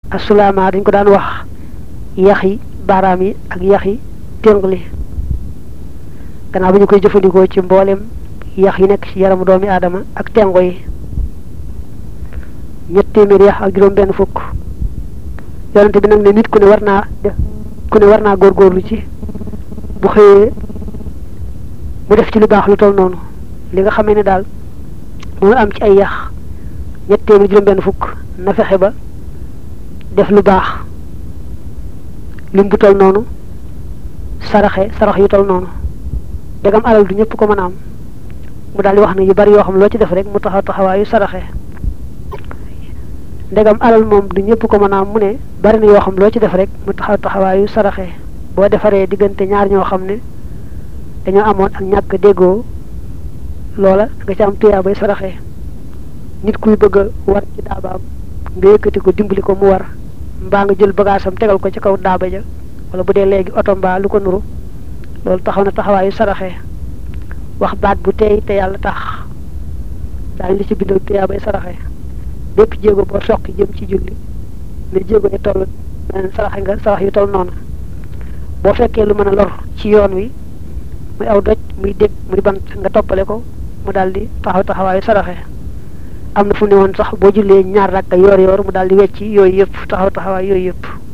asulaama dañ ko daan wax yax yi baaraam yi ak yax yi téngli gannaaw bi ñu koy jëfandikoo ci mboolem yax yi nekk ci yaramu doomi aadama ak tengo yi ñett téeméer yax ak juróom benn fukk yonente bi nag ne nit ku ne war naa def ku ne war naa góorgóorlu ci bu xëyee mu def ci lu baax lu toll noonu li nga xamee ne daal moo am ci ay yax ñett téeméer juróom benn fukk na fexe ba def lu baax lim bu toll noonu saraxe sarax yu toll noonu dagam alal du ñëpp ko mën a am mu daal di wax ne yu bari yoo xam loo ci def rek mu taxaw taxawaayu saraxe ndegam alal moom du ñëpp ko mën a am mu ne bari na yoo xam loo ci def rek mu taxaw taxawaayu saraxe boo defaree diggante ñaar ñoo xam ne dañoo amoon ak ñàkk déggoo loola nga ci am tuyaa bay saraxe nit kuy bëgg a war ci daabaam nga yëkkati ko dimbali ko mu war mbaa nga jël bagaasam tegal ko ci kaw daaba ja wala bu dee léegi oto mbaa lu ko nuru loolu taxaw na taxawaayu saraxe wax baat bu teey te yàlla tax daañu li ci bindal tuyaa bay saraxe bépp jéego boo soqi jëm ci julli ne jéego yi toll meneen saraxe nga sarax yu toll noonu boo fekkee lu mën a lor ci yoon wi muy aw doj muy dégg muy bant nga toppale ko mu daal di taxaw taxawaayu saraxe am na fu ne woon sax boo jullee ñaar rakka yoor yoor mu daal di wecci yooyu yëpp taxaw taxawaay yooyu yëpp